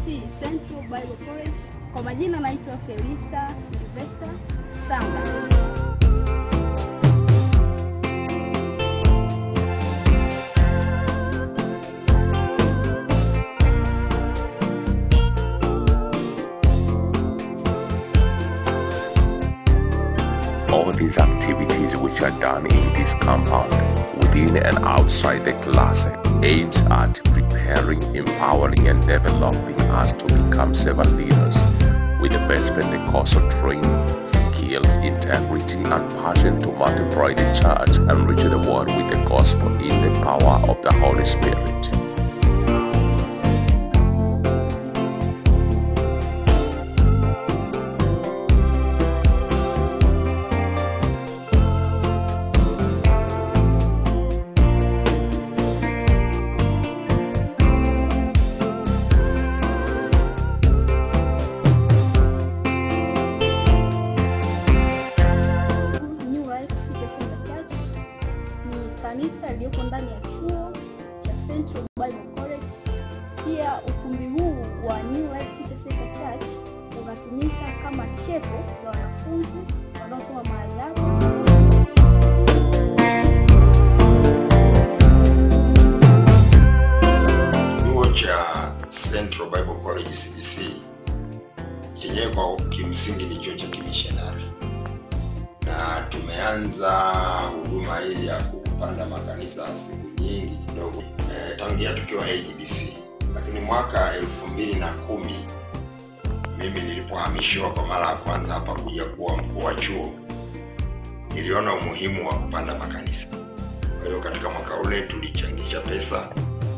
TBC Central Bible College. Kwa majina naitwa Felista Sylvester Sanga. All these activities which are done in this compound, within and outside the class, aims at preparing, empowering, and developing us to become servant leaders with the best Pentecostal training, skills, integrity, and passion to multiply the church and reach the world with the gospel in the power of the Holy Spirit. New Life City Center Church ni kanisa iliyoko ndani ya chuo cha Central Bible College. Pia ukumbi huu wa New Life City Center Church unatumika kama chepo la wanafunzi wanaosoma mahali hapa. Chuo cha Central Bible College CBC chenyewe kwa kimsingi ni chuo cha kimishonari, na tumeanza huduma hii ya kupanda makanisa siku nyingi kidogo e, tangia tukiwa AGBC, lakini mwaka elfu mbili na kumi mimi nilipohamishiwa kwa mara ya kwanza hapa kuja kuwa mkuu wa chuo, niliona umuhimu wa kupanda makanisa. Kwa hiyo katika mwaka ule tulichangisha pesa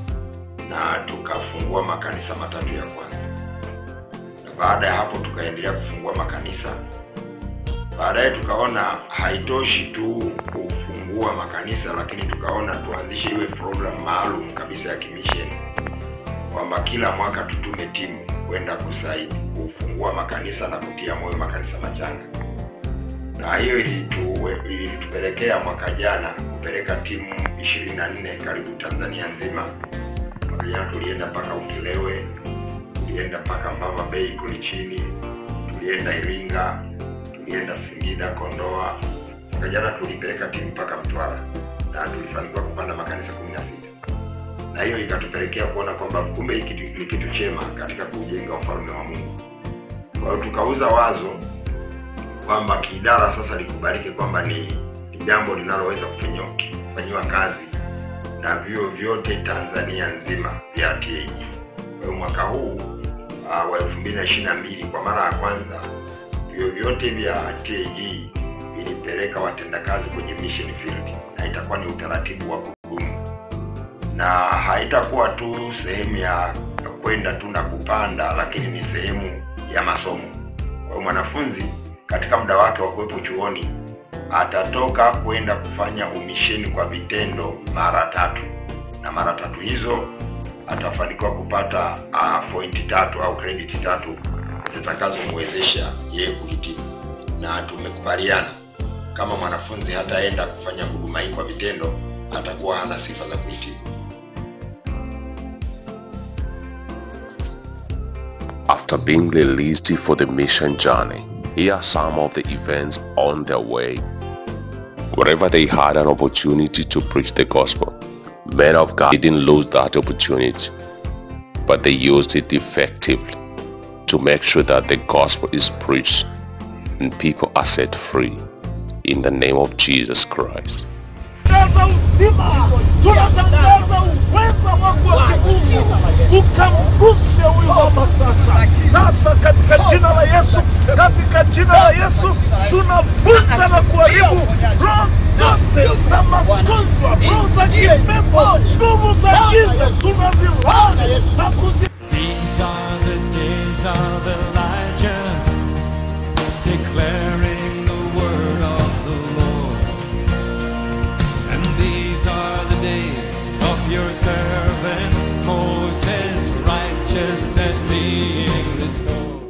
na tukafungua makanisa matatu ya kwanza, na baada ya hapo tukaendelea kufungua makanisa. Baadaye tukaona haitoshi tu kufungua makanisa, lakini tukaona tuanzishe iwe program maalum kabisa ya kimisheni, kwamba kila mwaka tutume timu kwenda kusaidi kufungua makanisa na kutia moyo makanisa machanga, na hiyo ilitu, ilitupelekea mwaka jana kupeleka timu 24 karibu Tanzania nzima mwaka jana tulienda mpaka Ukerewe, tulienda mpaka Mbamba Bay kule chini, tulienda Iringa, tulienda Singida, Kondoa. Mwaka jana tulipeleka timu mpaka Mtwara na tulifanikiwa kupanda makanisa 16 na hiyo ikatupelekea kuona kwamba kumbe hiki kitu- ni kitu chema katika kujenga ufalme wa Mungu. Kwa hiyo tukauza wazo kwamba kiidara sasa likubalike kwamba ni, ni jambo linaloweza kufanyiwa kufanyiwa kazi na vyuo vyote Tanzania nzima vya TAG. Kwa hiyo mwaka huu uh, wa 2022 kwa mara ya kwanza vyuo vyote vya TAG vilipeleka watendakazi kwenye mission field, na itakuwa ni utaratibu wa kudumu, na haitakuwa tu sehemu ya kwenda tu na kupanda, lakini ni sehemu ya masomo. Kwa hiyo mwanafunzi katika muda wake wa kuwepo chuoni atatoka kwenda kufanya umisheni kwa vitendo mara tatu, na mara tatu hizo atafanikiwa kupata uh, pointi tatu au credit tatu zitakazomwezesha yeye kuhitimu, na tumekubaliana kama mwanafunzi hataenda kufanya huduma hii kwa vitendo, atakuwa hana sifa za kuhitimu. After being released for the mission journey, here are some of the events on their way. Wherever they had an opportunity to preach the gospel, men of God didn't lose that opportunity, but they used it effectively to make sure that the gospel is preached and people are set free in the name of Jesus Christ. tunatangaza uzima, tunatangaza uweza wako wa kimungu, ukamguse huyu mama sasa. Sasa katika jina la Yesu, katika jina la Yesu tunavunja na kuharibu roho zote za magonjwa, roho za kipepo, nguvu za giza, tunazilaani na kuzi These are the days of Elijah, declaring the word of the Lord. And these are the days of your servant Moses, righteousness being restored.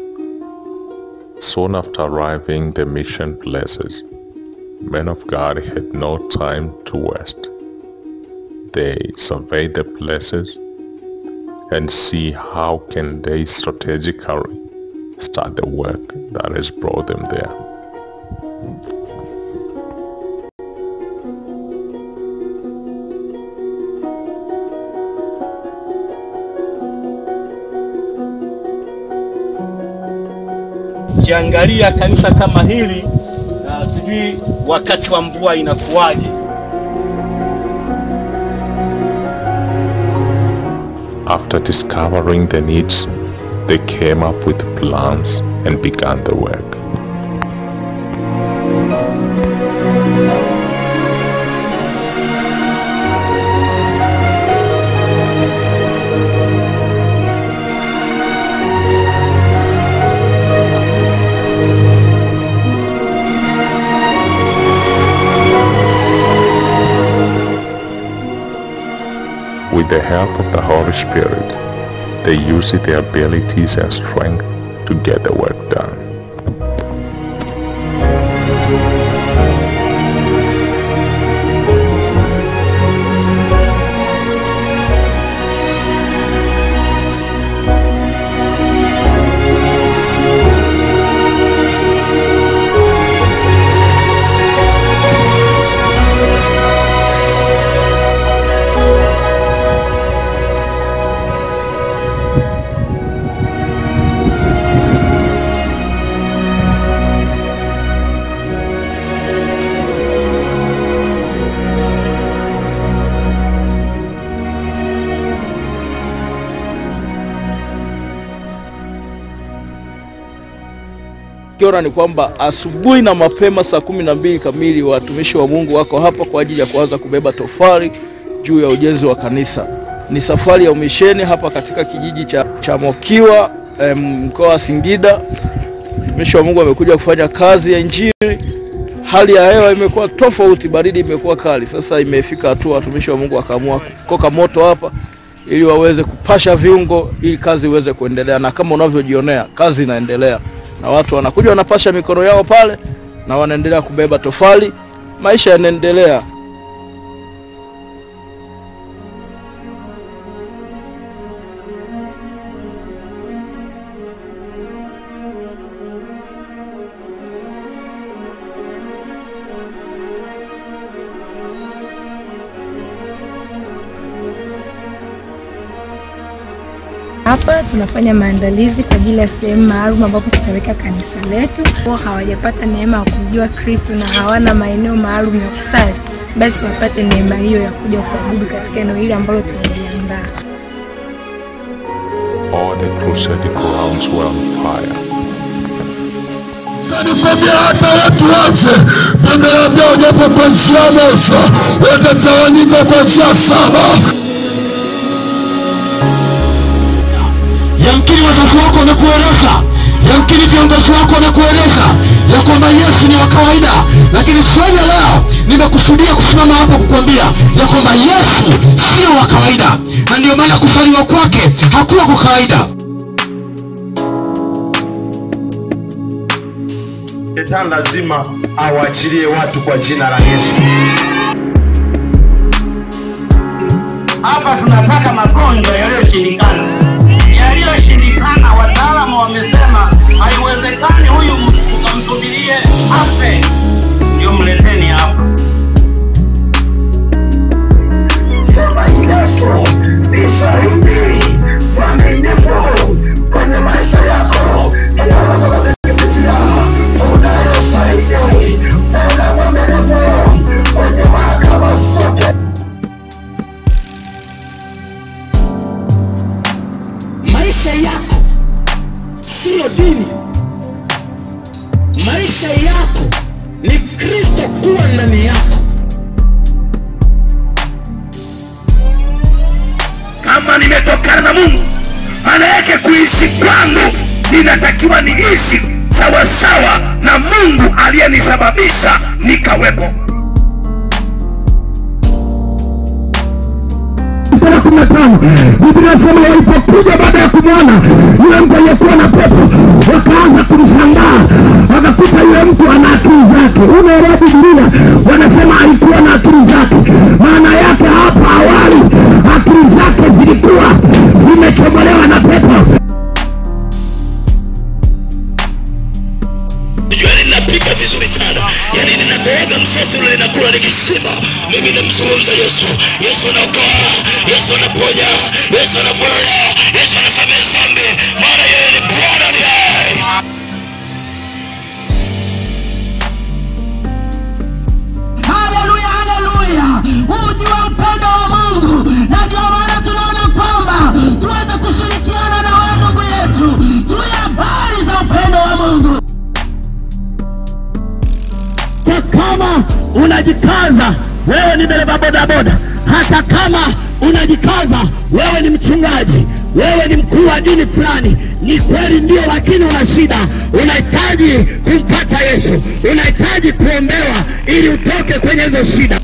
Soon after arriving the mission places, men of God had no time to waste. They surveyed the places, and see how can they strategically start the work that has brought them there. Ukiangalia kanisa kama hili na sijui wakati wa mvua inakuwaje. After discovering the needs, they came up with plans and began the work. With the help of the Holy Spirit, they used their abilities and strength to get the work done. Kiona ni kwamba asubuhi na mapema saa kumi na mbili kamili watumishi wa Mungu wako hapa kwa ajili ya kuanza kubeba tofali juu ya ujenzi wa kanisa. Ni safari ya umisheni hapa katika kijiji cha, cha Mokiwa em, mkoa wa Singida. Watumishi wa Mungu wamekuja kufanya kazi ya Injili. Hali ya hewa imekuwa tofauti, baridi imekuwa kali. Sasa imefika hatua watumishi wa Mungu wakaamua kukoka moto hapa ili waweze kupasha viungo ili kazi iweze kuendelea, na kama unavyojionea kazi inaendelea, na watu wanakuja wanapasha mikono yao pale na wanaendelea kubeba tofali, maisha yanaendelea. Hapa tunafanya maandalizi kwa ajili ya sehemu maalum ambapo tutaweka kanisa letu. Wao hawajapata neema ya kumjua Kristo na hawana maeneo maalum ya kusali, basi wapate neema hiyo ya kuja kuabudu katika eneo hili ambalo tumeliandaa. All the crusade grounds were on fire. Nikwambia hata watu wote nimeambia wajapo kwa njia moja watatawanyika kwa njia saba. Yamkini wazazi wako wamekueleza, yamkini viongozi wako wamekueleza ya kwamba Yesu ni wa kawaida, lakini jioni ya leo nimekusudia kusimama hapa kukwambia ya kwamba Yesu sio wa kawaida, na ndio maana kuzaliwa kwake hakuwa kwa kawaida. Shetani lazima awaachilie watu kwa jina la Yesu. Hapa tunataka magonjwa yaliyoshindikana, yaliyoshindikana. Wataalamu wamesema haiwezekani huyu ukamsubirie afe ndio mleteni hapa. Sema Yesu nisaidie mwaminifu kwenye maisha yako kupitia unayosaidia una mwaminifu kwenye mahakama zote. Maisha yako siyo dini, maisha yako ni Kristo kuwa ndani yako. Kama nimetokana na Mungu, maana yake kuishi kwangu ninatakiwa niishi sawasawa na Mungu aliyenisababisha nikawepo. sura kumi na tano Biblia inasema walipokuja baada ya kumwona yule mtu aliyekuwa na pepo, wakaanza kumshangaa, wakakuta yule mtu ana akili zake. Unaelewa Biblia wanasema alikuwa na akili zake, maana yake hapa awali akili zake zilikuwa zime umechomolewa na pepo Yaani ninapiga vizuri sana, yaani ninakooga msasi ule ninakula nikisema, mimi namzungumza Yesu. Yesu anaokoa, Yesu anaponya, Yesu anavuna, Yesu anasamehe dhambi, maana yeye ni Bwana ni hai. Haleluya, haleluya! Huu ndio upendo wa Mungu, na ndio maana tunaona kwamba tuweze kushirikiana na wewe ndugu yetu juu ya habari za upendo wa Mungu. hata kama unajikaza wewe ni dereva bodaboda hata kama unajikaza wewe ni mchungaji wewe ni mkuu wa dini fulani ni kweli ndio lakini una shida unahitaji kumpata yesu unahitaji kuombewa ili utoke kwenye hizo shida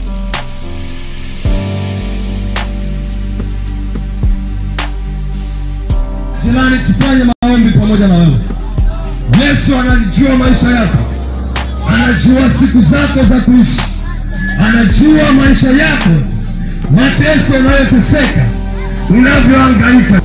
Jirani, tufanye maombi pamoja na wewe. Yesu analijua maisha yako, anajua siku zako za kuishi, anajua maisha yako, mateso unayoteseka, unavyohangaika.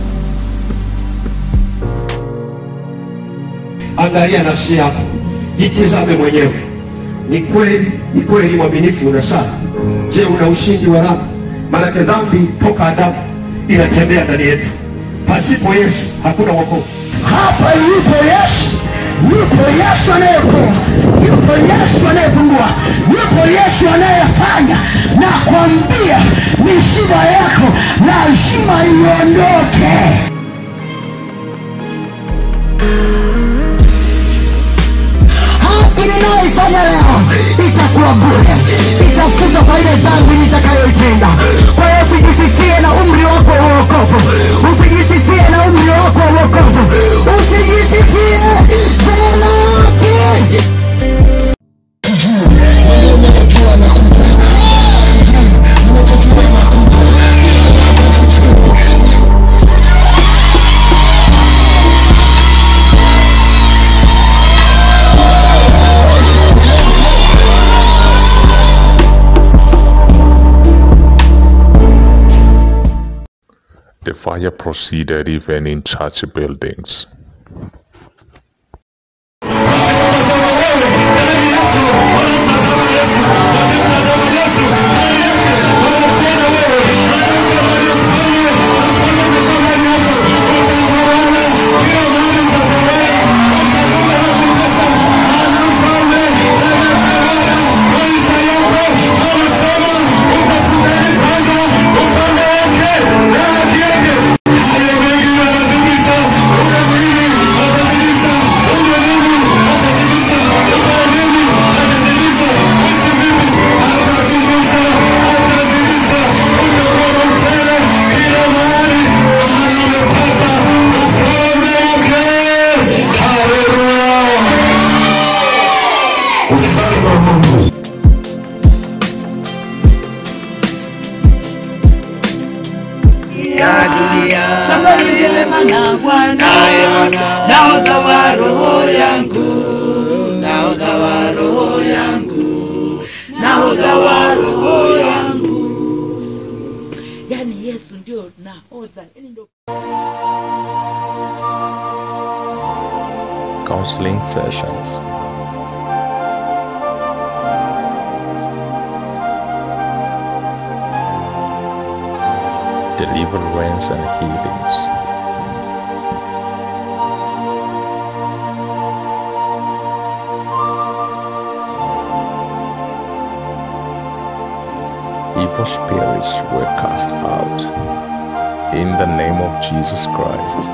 Angalia nafsi yako, jitizame mwenyewe. Ni kweli, ni kweli mwaminifu una sana. Je, una ushindi wa dhambi? Maanake dhambi toka Adamu inatembea ndani yetu. Pasipo Yesu hakuna wokovu. hapa yupo yesu yupo yesu anayekoa yupo yesu anayefungua yupo yesu anayefanya na kwambia misiba yako lazima iondoke haki ninayoifanya leo itakuwa bure itafuta kwa ile dhambi nitakayoitenda kwa hiyo usijisifie na umri wako wa uokovu usijisifie na umri wako wa uokovu usijisifie tena haki The fire proceeded even in church buildings. ya dunia na Bwana nahodha wa roho yangu nahodha wa roho yangu nahodha wa roho yangu yani Yesu ndio nahodha yani ndio Counseling sessions. Deliverance and healings. Evil spirits were cast out in the name of Jesus Christ.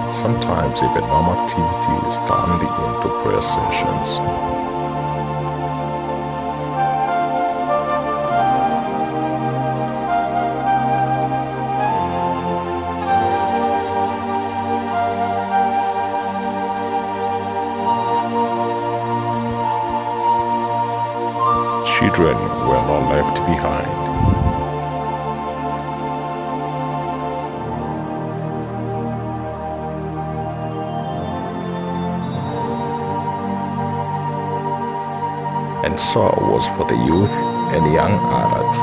Sometimes even normal activity is turned into prayer sessions. Children were not left behind. and so was for the youth and young adults.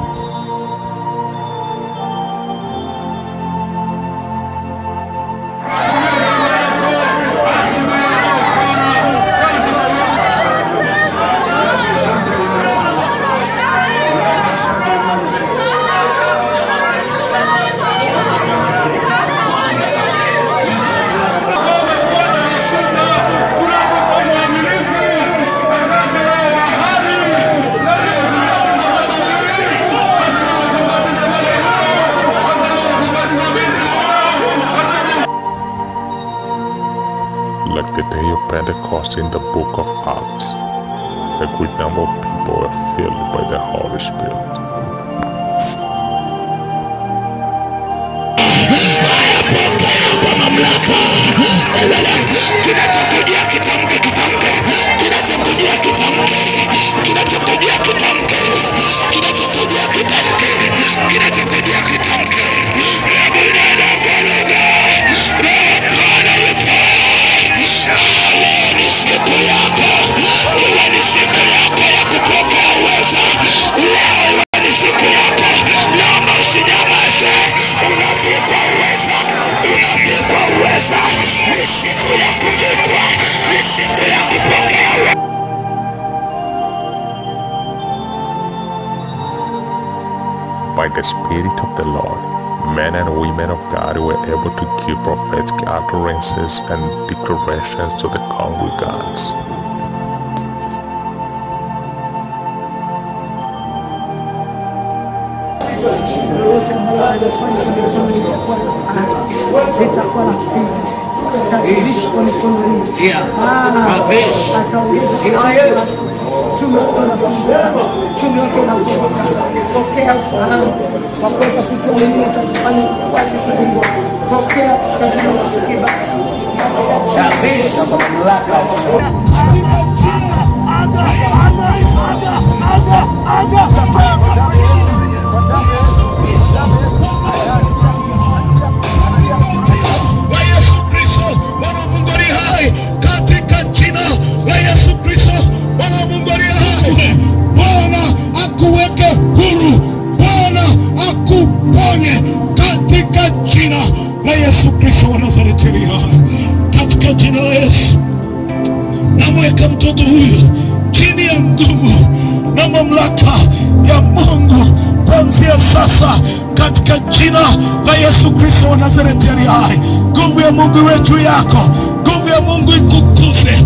Like the day of Pentecost in the book of Acts, a great number of people were filled by the Holy Spirit. By the Spirit of the Lord, men and women of God were able to give prophetic utterances and declarations to the congregants. litakuwa la pili tadirishwa kwa mikono hii ataongeza chumi wake unafunguka chumi wake unafunguka pokea ufahamu wa kuweza kujua nini utakufanya kazi sahihi pokea katika masikiba kabisa kwa mamlaka la Yesu Kristo, Bwana wa Mungu aliye hai, katika jina la Yesu Kristo, Bwana wa Mungu aliye hai. Bwana akuweke huru, Bwana akuponye katika jina la Yesu Kristo wa Nazareti aliye hai, katika jina la Yesu. Namweka mtoto huyu chini ya nguvu na mamlaka ya Mungu kuanzia sasa katika jina la Yesu Kristo wa Nazareti aliye hai. Nguvu ya Mungu iwe juu yako, nguvu ya Mungu ikukuze.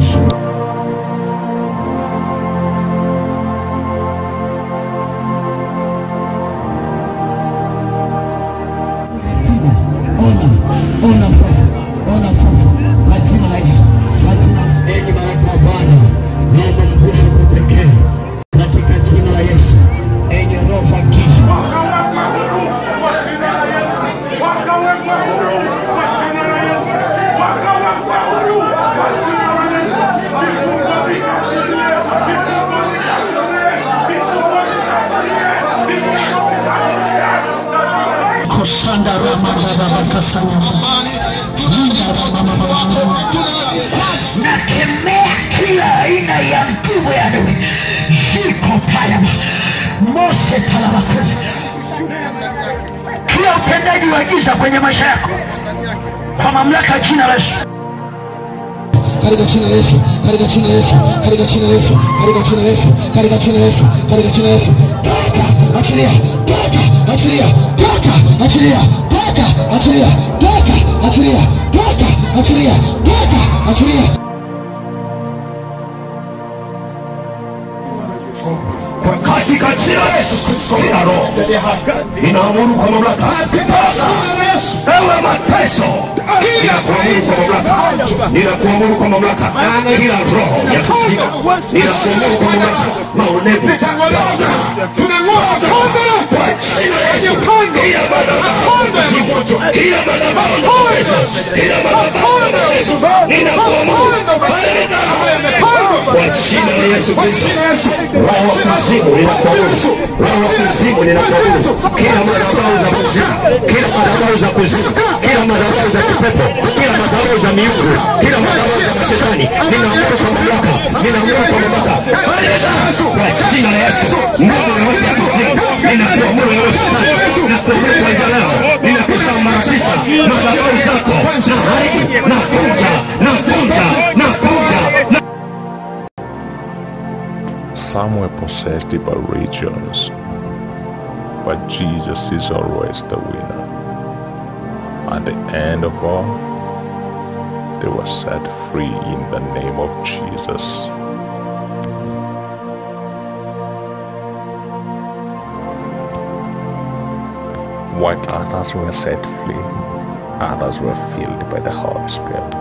ona sasa ona sasa majina la Yesu majina enyi malaika wa Bwana naomba mguse kwa pekee katika jina la Yesu enyi roho za giza kosanda ramabababakasanya nakemea kila aina ya nguvu ya adui ziko payama mose talabakuli kila utendaji wa giza kwenye maisha yako kwa mamlaka ya jina la Yesu katika jina la Yesu, katika jina la Yesu, katika jina la Yesu, katika jina la Yesu, katika jina la Yesu, katika jina la Yesu. Toka, achilia, toka, achilia, toka, achilia, toka, achilia, toka, achilia, toka, achilia, toka, achilia. katika jina la Yesu kila roho ninaamuru kwa mamlaka ewe mateso ninakuamuru kwa mamlaka ninakuamuru kwa mamlaka kila roho ya kuzimu ninakuamuru kwa mamlaka maonevu kwa jina la Yesu kila madhabahu kila madhabahu kila madhabahu ninakuamuru kwa jina la Yesu Kristo roho wa kuzimu ninakuamuru roho wa kuzimu ninakuamuru kila madhabahu za kuzimu kila madhabahu za kuzimu kila madhabahu za kipepo kila madhabahu za miungu kila madhabahu za mashetani ninaamuru kwa mamlaka ninaamuru kwa mamlaka kwa jina la Yesu Mungu na wote ya kuzimu ninakuamuru wewe shetani ninakuamuru kuanzia leo ninakusambaratisha madhabahu zako na haribu na vunja na vunja na vunja na Some were possessed by regions, but Jesus is always the winner. At the end of all, they were set free in the name of Jesus. While others were set free, others were filled by the Holy Spirit.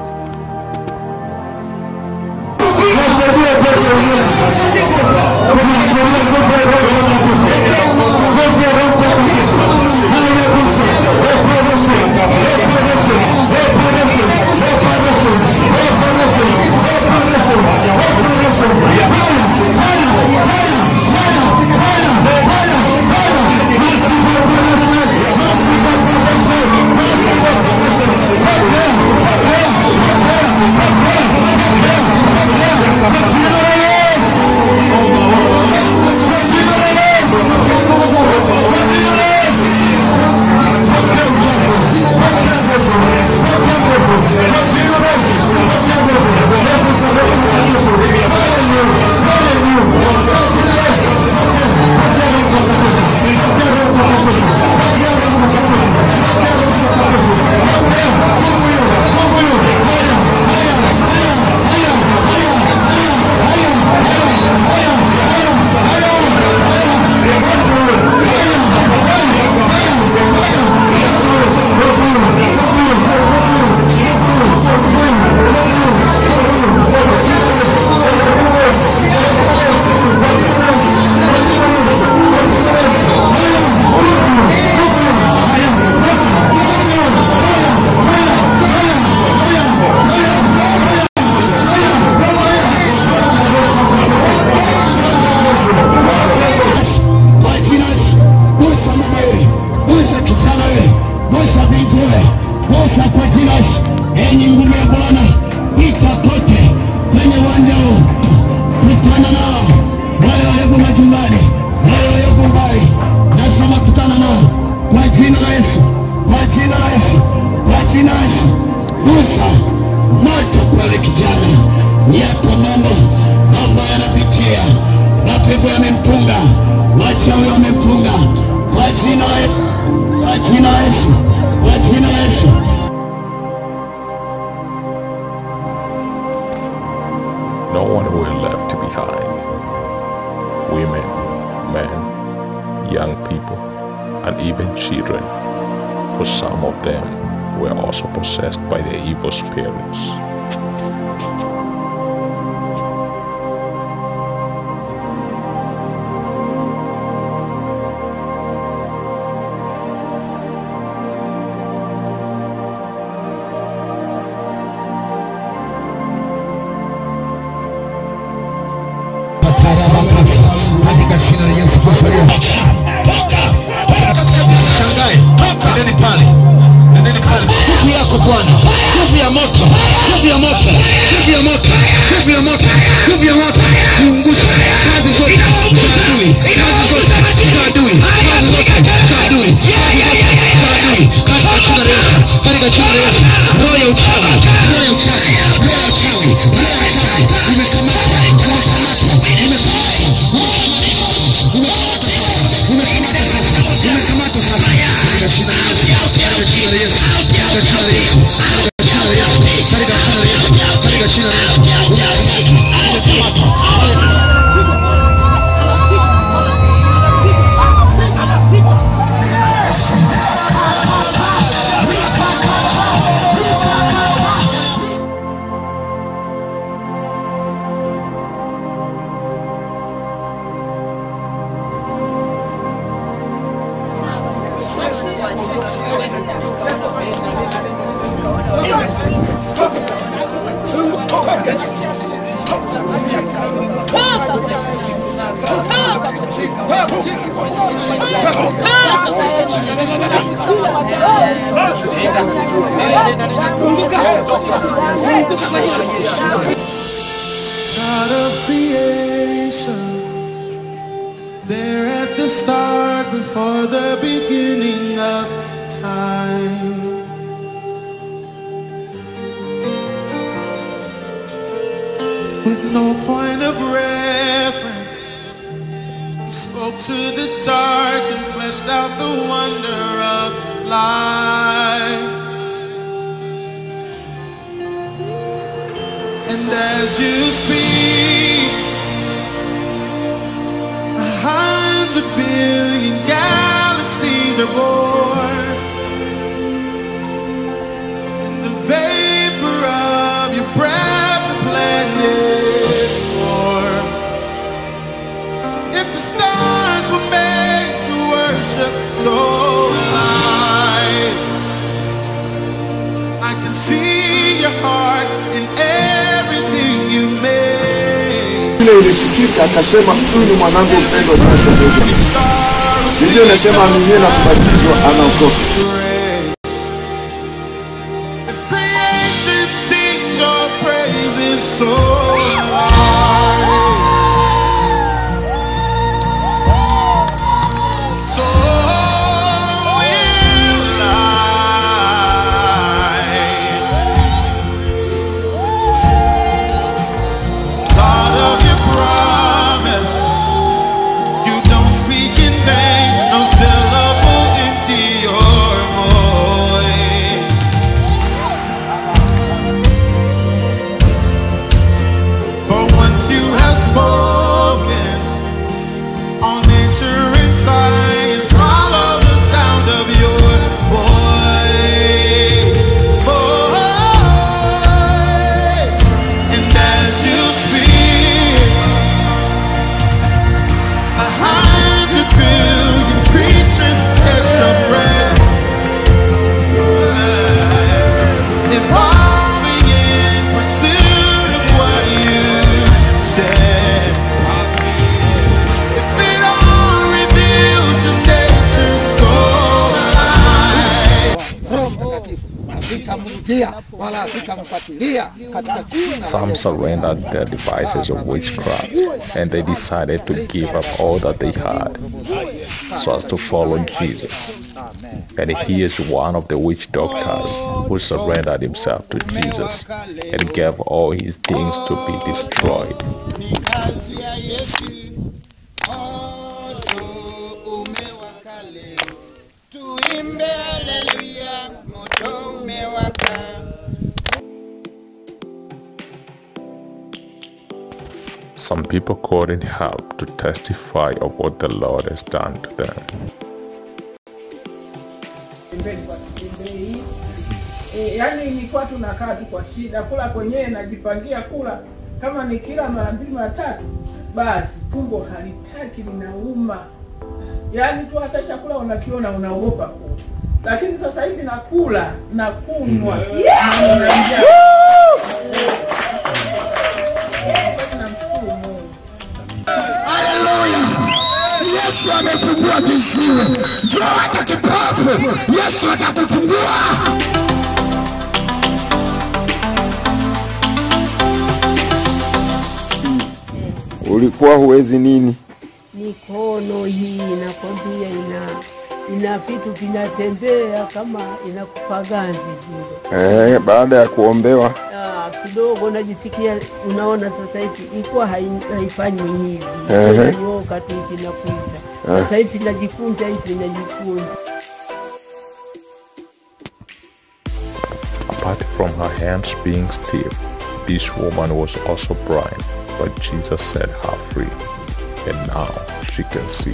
Kwa jina la Yesu, gusa mama yule, gusa kijana yule, gusa binti yule, gusa kwa jina la Yesu. Enyi nguvu ya Bwana, pita kote kwenye uwanja huu, kutana nao wale walioko majumbani, wale walioko mbali, nasema kutana nao kwa jina la Yesu, kwa jina la Yesu, kwa jina la Yesu, gusa moto kwa yule kijana, yako mambo mambo yanapitia, mapepo yamempunga, wachawi wamempunga, kwa jina la Yesu, kwa jina la Yesu, kwa jina la Yesu. No one were left behind. Women, men, young people, and even children, for some of them were also possessed by the evil spirits. katika jina la Yesu Kristo aliye Shangae, nendeni pale, nendeni pale. Nguvu yako Bwana, nguvu ya moto, nguvu ya moto, nguvu ya moto, nguvu ya moto, nguvu ya moto, kuunguza kazi zote za adui, kazi zote za adui, kazi zote za adui, kazi zote za adui, katika jina la Yesu, katika jina la Yesu, roho ya uchawi, roho ya uchawi, roho ya uchawi, roho ya uchawi, imekamata, imekamata, imekamata Katika God of creation, there at the start, before the beginning of time. With no point of reference, you spoke to the dark and fleshed out the wonder of life. And as you speak, a hundred billion galaxies are born. And the vapor of your breath, the planets form. If the stars were made to worship, so will I. I can see your heart in everything you made. ile ilisikika akasema huyu ni mwanangu mpendwa tunapendezwa biblia inasema aminie na kubatizwa anaokoka Creation sings your praises so loud. So will I. God of your promise, you don't speak in vain, no syllable empty or void. For once you have spoken, all nature and science follow the sound of your voice. Voice. And as you speak, a hundred billion creatures catch your breath. Evolving in pursuit of what you said. If it all reveals your nature so alive. Roho Mtakatifu sitamrudia wala sitamfuatilia katika jina la Some Yesu. surrendered their devices of witchcraft and they decided to give up all that they had so as to follow Jesus. And he is one of the witch doctors who surrendered himself to Jesus and gave all his things to be destroyed. Tuimbe haleluya, moto umewaka. Some people couldn't help to testify of what the Lord has done to them. pembeni kwa kitembei e, yani ilikuwa tunakaa tu kwa shida kula kwenyewe najipangia kula kama ni kila mara mbili mara tatu basi tumbo halitaki linauma yaani tu hata chakula unakiona unaogopa kula lakini sasa hivi nakula na kunywa Yeah! na nina njaa. Yesu amefungua viziwi, njoo hata kipofu, Yesu atakufungua. ulikuwa huwezi nini mikono hii inakwambia ina ina vitu vinatembea kama inakufa ganzi vile. eh, baada ya kuombewa Ah, kidogo najisikia, unaona sasa hivi ilikuwa hai- haifanywi hivi, Ehe. inanyoka tu hivi inakuita. Eh. Sasa hivi najikunja hivi najikunja. Apart from her hands being stiff, this woman was also blind, but Jesus set her free, and now she can see.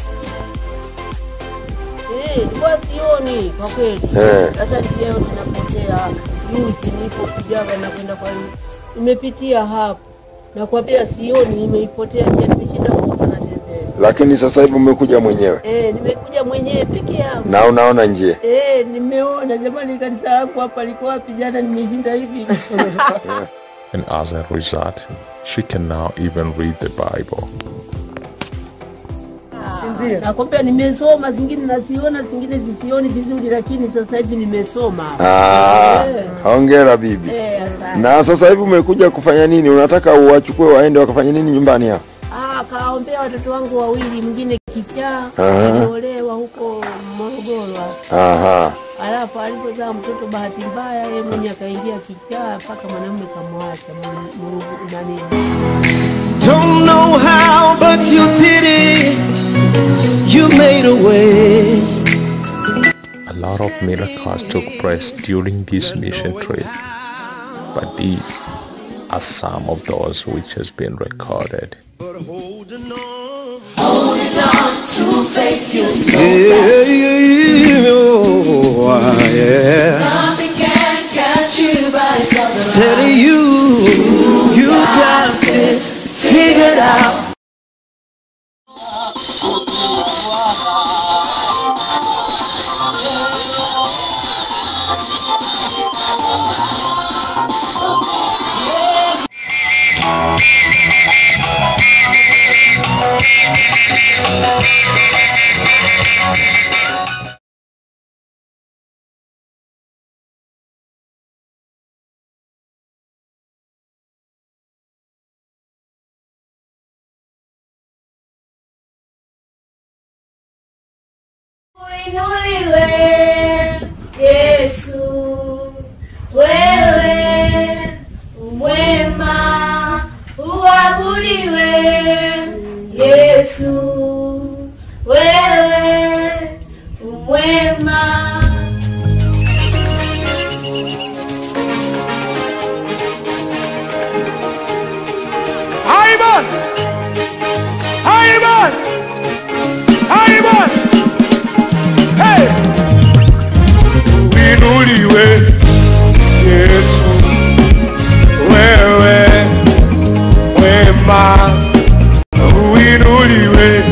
Eh, nilikuwa sioni kwa kweli. Eh. Hata leo ninapotea juzi nilipokujaga na kwenda kwa nimepitia hapo. Nakwambia sioni, nimeipotea njia, nimeshinda huko natembea. lakini sasa hivi umekuja mwenyewe Eh, nimekuja mwenyewe peke yangu. na unaona njia Eh, nimeona jamani, kanisa yangu hapa liko wapi? Jana nimeshinda hivi. And as a result, she can now even read the Bible. nakwambia nimesoma, zingine naziona, zingine zisioni vizuri, lakini sasa hivi nimesoma. Ah, Eh. hongera bibi. Eh, asante. Na sasa hivi umekuja kufanya nini? Unataka uwachukue waende wakafanya nini nyumbani hapa? Ah, kaombea watoto wangu wawili, mwingine kichaa Aha. aliolewa huko Morogoro. hapo. Aha. Alafu alipozaa mtoto bahati mbaya, yeye mwenye akaingia kichaa mpaka mwanamume kamwacha mu- mu- nani Don't know how, but you did it. You made a way. A lot of miracles took place during this mission trip, but these are some of those which has been recorded. To faith you yeah, yeah, yeah, oh, yeah. Nothing can catch you by surprise. Said you, you got this figured out. Uinuliwe Yesu, wewe umwema, uabudiwe Yesu, wewe umwema. Aiban! Aiban! Aiban! Hey! Uinuliwe Yesu, wewe wema. Uinuliwe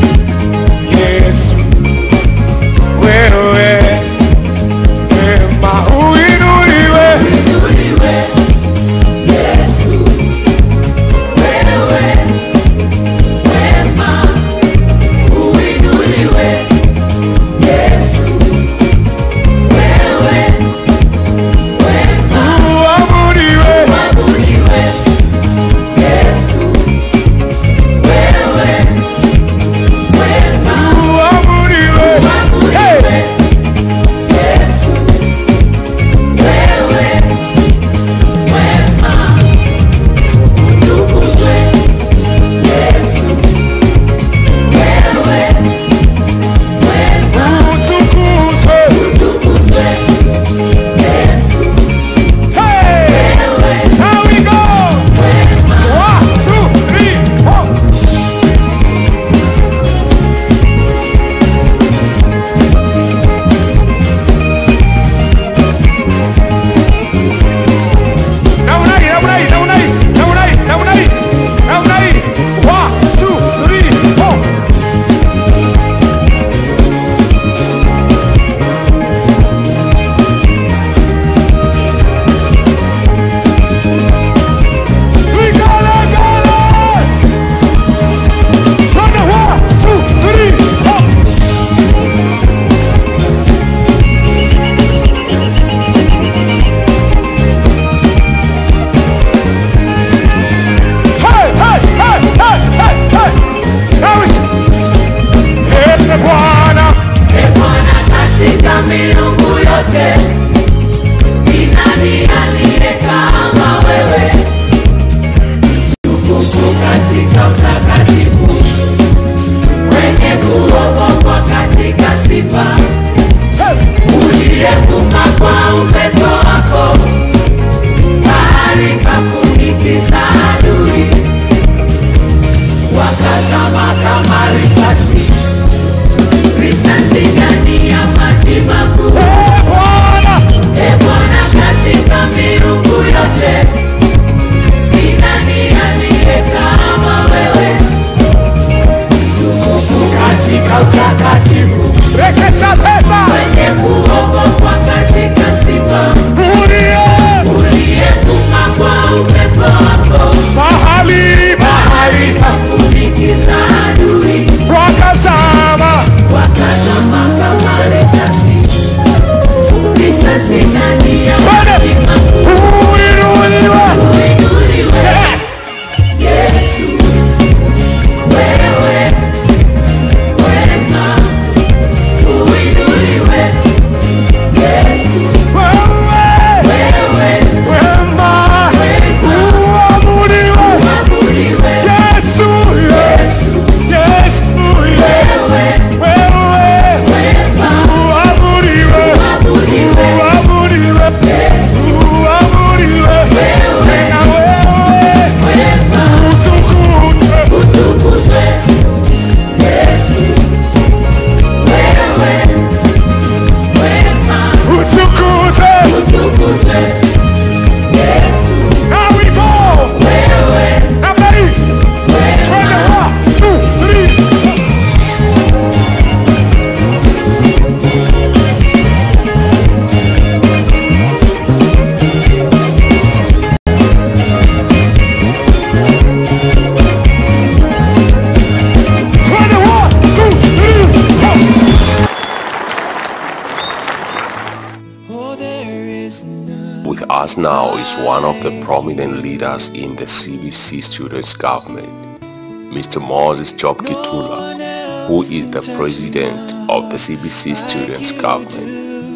us now is one of the prominent leaders in the CBC students government, Mr. Moses Job Kitula, who is the president of the CBC students government.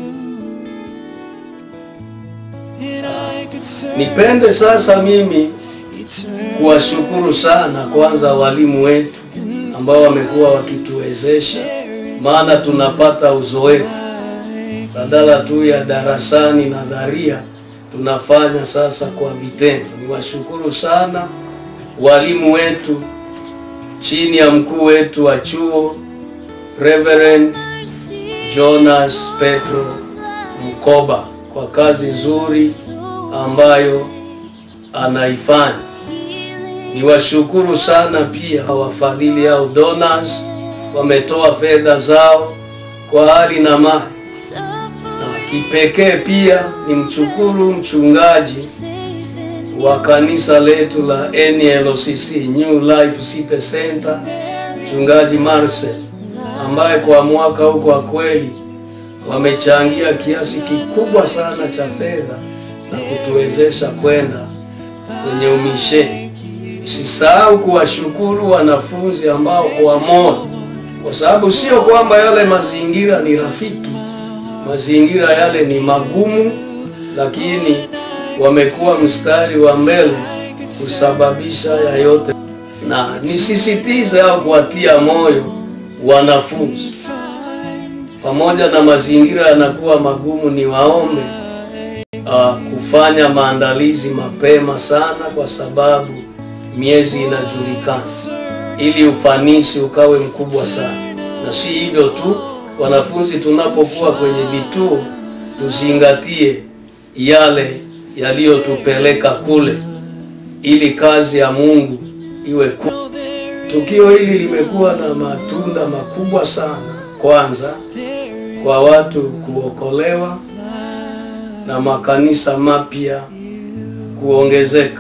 Nipende sasa mimi kuwashukuru sana kwanza walimu wetu ambao wamekuwa wakituwezesha, maana tunapata uzoefu badala tu ya darasani nadharia, tunafanya sasa kwa vitendo. Niwashukuru sana walimu wetu chini ya mkuu wetu wa chuo Reverend Jonas Petro Mkoba kwa kazi nzuri ambayo anaifanya. Niwashukuru sana pia wafadhili au donors, wametoa fedha zao kwa hali na mali, na kipekee pia ni mshukuru mchungaji wa kanisa letu la NLCC New Life City Center, mchungaji Marcel ambaye kwa mwaka huu kwa kweli wamechangia kiasi kikubwa sana cha fedha na kutuwezesha kwenda kwenye umisheni. Usisahau kuwashukuru wanafunzi ambao kwa moyo, kwa sababu sio kwamba yale mazingira ni rafiki, mazingira yale ni magumu, lakini wamekuwa mstari wa mbele kusababisha ya yote, na nisisitize au kuwatia moyo wanafunzi, pamoja na mazingira yanakuwa magumu, ni waombe uh, kufanya maandalizi mapema sana, kwa sababu miezi inajulikana, ili ufanisi ukawe mkubwa sana. Na si hivyo tu, wanafunzi tunapokuwa kwenye vituo tuzingatie yale yaliyotupeleka kule, ili kazi ya Mungu iwe kubwa. Tukio hili limekuwa na matunda makubwa sana, kwanza kwa watu kuokolewa na makanisa mapya kuongezeka,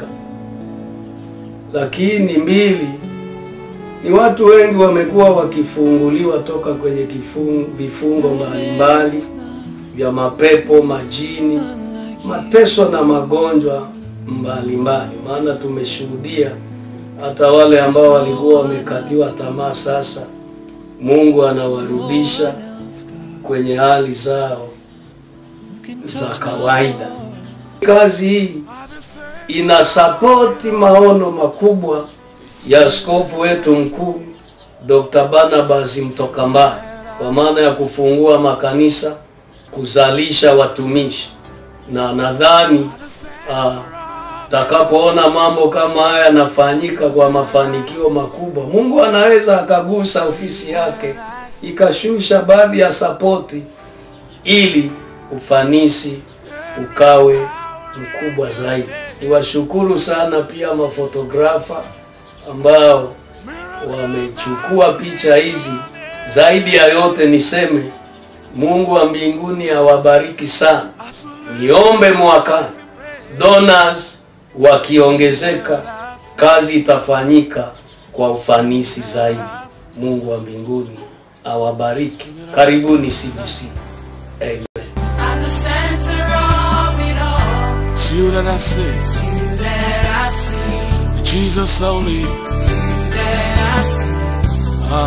lakini mbili ni watu wengi wamekuwa wakifunguliwa toka kwenye kifungo, vifungo mbalimbali vya mapepo, majini, mateso na magonjwa mbalimbali. Maana tumeshuhudia hata wale ambao walikuwa wamekatiwa tamaa, sasa Mungu anawarudisha kwenye hali zao za kawaida. Kazi hii inasapoti maono makubwa ya askofu wetu mkuu Dr. Barnabas Mtokambali kwa maana ya kufungua makanisa, kuzalisha watumishi, na nadhani uh, takapoona mambo kama haya yanafanyika kwa mafanikio makubwa, Mungu anaweza akagusa ofisi yake ikashusha baadhi ya sapoti ili ufanisi ukawe mkubwa zaidi. Niwashukuru sana pia mafotografa ambao wamechukua picha hizi. Zaidi ya yote niseme Mungu wa mbinguni awabariki sana. Niombe mwakani donors wakiongezeka, kazi itafanyika kwa ufanisi zaidi. Mungu wa mbinguni awabariki. Karibuni CBC. Amen. At the center of it all, It's you that I see, you that I see, Jesus only. you that I see. Uh,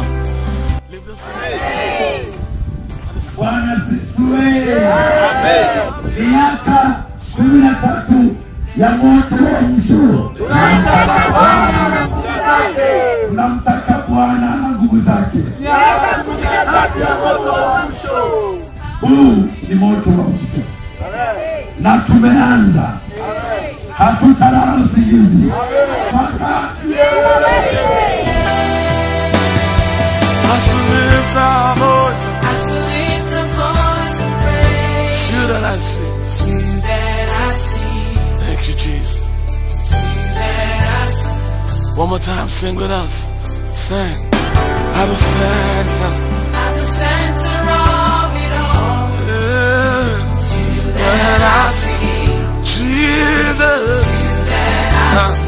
Bwana asifiwe. Miaka kumi na tatu ya moto wa mshuo, tunamtaka Bwana na nguvu zake. Huu ni moto wa mshuo na tumeanza, hatutalala usingizi mpaka as we lift our voice, As we lift a voice of praise, it's you that I see. you that I see, Thank you, Jesus. you that I see. One more time, sing with us. Sing. At the center. At the center of it all, Yeah. it's you that I see, Jesus. you that I see.